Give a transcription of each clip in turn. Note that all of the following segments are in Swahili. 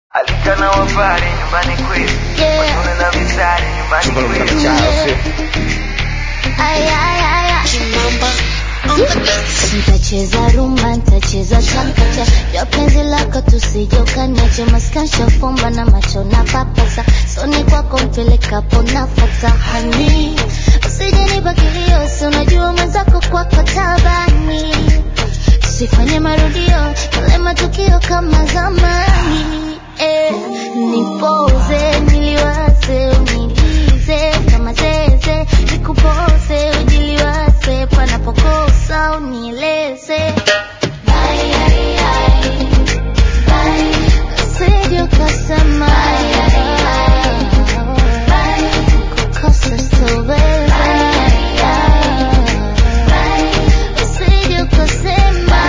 Alika na wapare nyumbani kwetu Yeah. Washone na visari nyumbani Chupa la kwetu mchana sio? Ay, ay, ay, ay. Nitacheza rumba, nitacheza chakacha ya penzi lako tusijokaniache maskansha fumba na macho na papasa soni kwako mpelekapo nafata hani usijenipa kilio si unajua mwenzako kwako tabani sifanye marudio yale matukio kama zamani eh, nipoze niliwaze unilize kama zeze nikupoze ujiliwaze panapokosa unieleze Bye, ai, ai. Bye. Usije ukasema kukosa sitoweza. Usije ukasema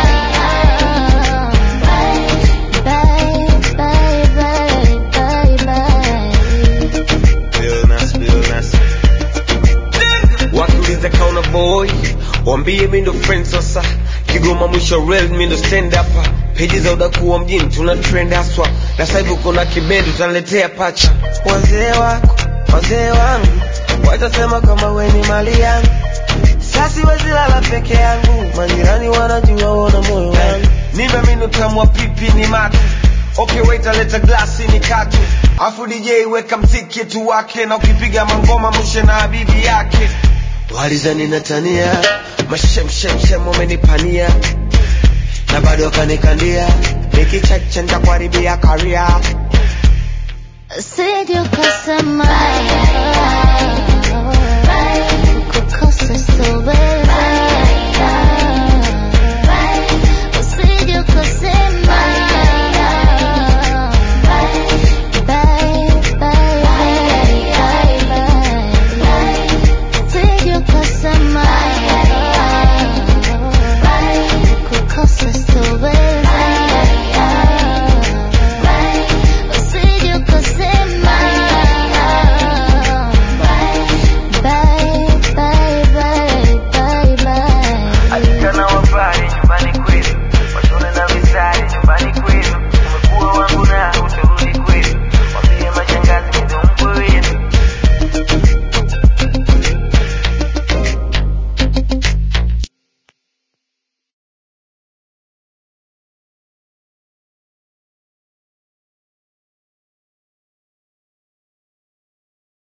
bye, bye, bye, bye, bye. Realness, realness. wakiuliza kauna boy wambie mi ndo friend sasa kigoma mwisho real mi ndo stand up peji za udakuwa mjini tuna trend haswa na sasa hivi kuna kibendi utaniletea pacha wazee wako wazee wangu watasema kama we ni mali yangu sasi wezilala peke yangu majirani wanajua wona moyo wangu nipe minu tamwa pipi ni matu okay wait aleta glasi ni katu afu dj weka mziki tu wake na ukipiga mangoma mshe na habibi yake walizani natania mashemshemshem wamenipania na bado wakanikandia nikicheche ntakuharibia karia Usije ukasema kukosa sitoweza.